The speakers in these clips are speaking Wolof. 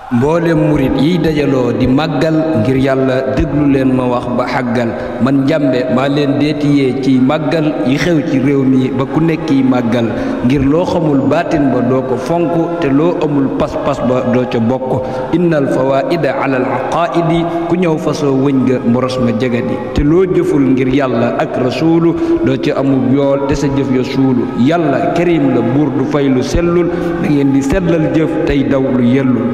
mboolem murit yiy dajaloo di màggal ngir yàlla déglu leen ma wax ba xàggal man njàmbe maa leen deetiyee ciy màggal yi xew ci réew mi ba ku nekkiy màggal ngir loo xamul baatin ba doo ko fonk te loo amul pas-pas ba doo ca bokk innal fawaida ala al aqaidi ku ñëw fasoo wëñ nga moros ma jegadi te loo jëful ngir yàlla ak rasuulu doo ca amul yool te sa jëf ya suulu yàlla karim la buur du fay lu sellul da ngeen di sellal jëf tey daw lu yellul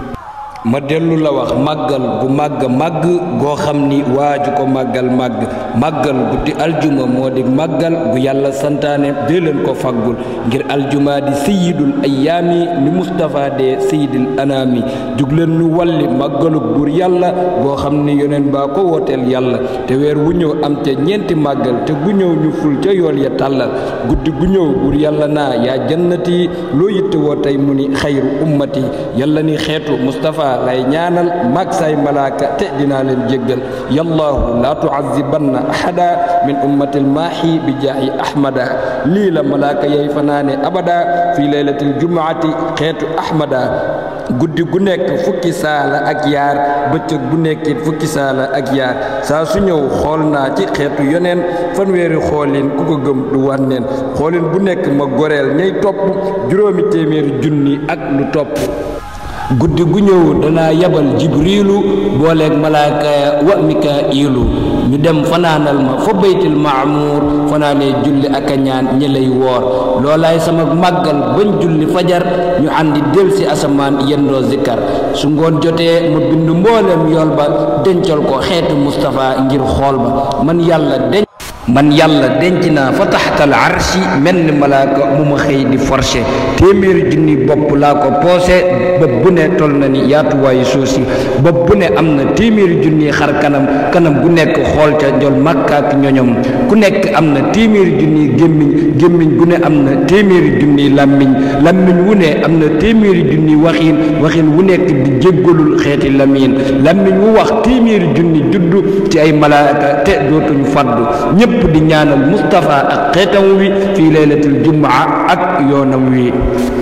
ma dellu la wax màggal gu màgg màgg goo xam ni waaju ko màggal màgg màggal guddi aljuma moo di màggal gu yàlla santaane dee leen ko faggul ngir aljuma di sayidul ayaami ni Mustapha dee sayidil anaami jug leen nu walli màggalug buur yàlla goo xam ni yoneen baa ko wooteel yàlla te weer wu ñëw am te ñeenti màggal te gu ñëw ñu ful ca yool ya tàllal guddi gu ñëw buur yàlla naa yaa jannati loo yitte woo tey mu ni xayru ummati yàlla ni xeetu Mustapha lay ñaanal mag say malaaka te dinaa leen jéggal yallaahu laa tuazibanna ahada min ummatil maahi bi jaahi ahmada lii la malaaka yay fanaane abada fi laylatil jumaati xeetu ahmada guddi gu nekk fukki saala ak yaar bëccëg bu nekkit fukki saala ak yaar saa su ñëw xool naa ci xeetu yoneen fanweeri xoolin ku ko gëm du wànneen xoolin bu nekk ma goreel ñay topp juróomi téeméeri junni ak lu topp guddi gu ñëw danaa yabal jibriilu booleeg malaaka wa mikaa'ilu ñu dem fanaanal ma fa baytil maamuur fanaanee julli ak a ñaan ñi lay woor loolaay sama màggal bañ julli fajar ñu àndi del si asamaan yendoo zikkar su ngoon jotee ma bind mbooleem yool ba dencal ko xeetu Mustapha ngir xool ba man yàlla denc man yàlla denc naa fa taxtal arshi mel ni malaaka mu ma xëy di forcé téeméeri junni bopp laa ko poosé bopp bu ne toll na ni yaatuwaayu suuf si bopp bu ne am na téeméeri junni xar kanam kanam gu nekk xool ca njol màkka ak ñoñom ku nekk am na téeméeri junni gémmiñ gémmiñ gu ne am na téeméeri junni làmmiñ làmmiñ wu ne am na téeméeri junni waxiin waxiin wu nekk di jéggalul xeeti lamiin làmmiñ wu wax téeméeri junni juddu ci ay malaaka te dootuñu faddu ñépp di ñaanal Mustapha ak xeetam wi fii laylatul jumaa ak yoonam wi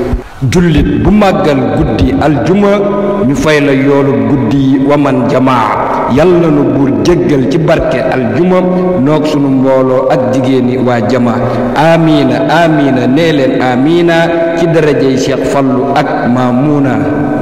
jullit bu màggal guddi aljuma ñu fay la yoolu guddi waman jamaa yàlla nu buur jéggal ci barke aljuma noog sunu mbooloo ak jigéeni waa jamaa amiina amiina nee leen amiina ci darajey Cheikh Fallu ak Maamuna